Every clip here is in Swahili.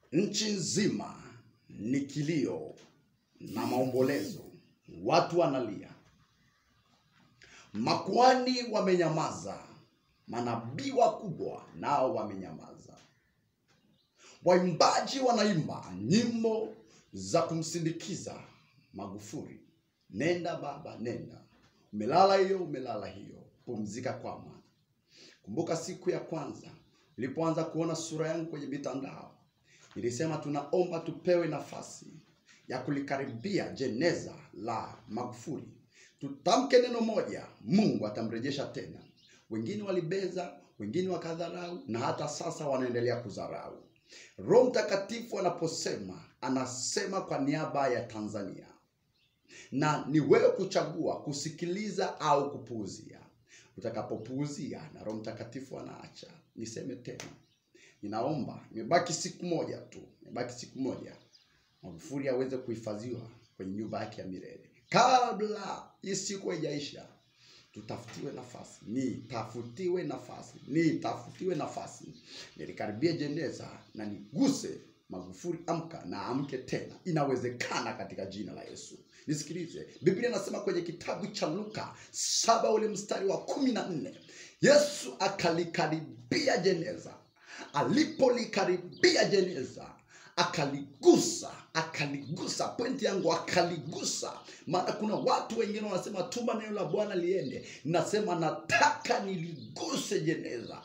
Nchi nzima ni kilio na maombolezo, watu wanalia, makuhani wamenyamaza, manabii wakubwa nao wamenyamaza, waimbaji wanaimba nyimbo za kumsindikiza Magufuli. Nenda baba, nenda, umelala hiyo, umelala hiyo, pumzika kwa amani. Kumbuka siku ya kwanza nilipoanza kuona sura yangu kwenye mitandao, nilisema tunaomba tupewe nafasi ya kulikaribia jeneza la Magufuli, tutamke neno moja, Mungu atamrejesha tena. Wengine walibeza, wengine wakadharau, na hata sasa wanaendelea kudharau. Roho Mtakatifu anaposema, anasema kwa niaba ya Tanzania, na ni wewe kuchagua kusikiliza au kupuuzia. Utakapopuuzia na Roho Mtakatifu anaacha. Niseme tena, ninaomba, imebaki siku moja tu, imebaki siku moja Magufuli aweze kuhifadhiwa kwenye nyumba yake ya milele. Kabla hii siku haijaisha, tutafutiwe nafasi, nitafutiwe nafasi, nitafutiwe nafasi, nilikaribia jeneza na niguse Magufuli. Amka na amke tena, inawezekana katika jina la Yesu. Nisikilize, Biblia inasema kwenye kitabu cha Luka saba ule mstari wa kumi na nne Yesu akalikaribia jeneza. Alipolikaribia jeneza akaligusa akaligusa. Pointi yangu akaligusa, maana kuna watu wengine wanasema tuma neno la Bwana liende. Nasema nataka niliguse jeneza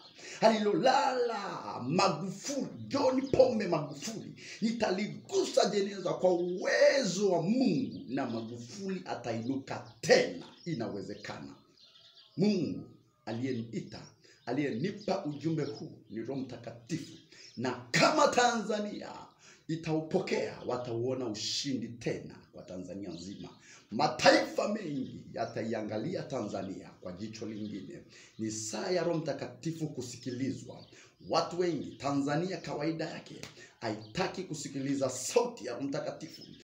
alilolala Magufuli, John Pombe Magufuli. Nitaligusa jeneza kwa uwezo wa Mungu na Magufuli atainuka tena. Inawezekana. Mungu aliyeniita aliyenipa ujumbe huu ni Roho Mtakatifu, na kama Tanzania itaupokea watauona ushindi tena kwa Tanzania nzima. Mataifa mengi yataiangalia Tanzania kwa jicho lingine. Ni saa ya Roho Mtakatifu kusikilizwa. Watu wengi Tanzania kawaida yake haitaki kusikiliza sauti ya Roho Mtakatifu.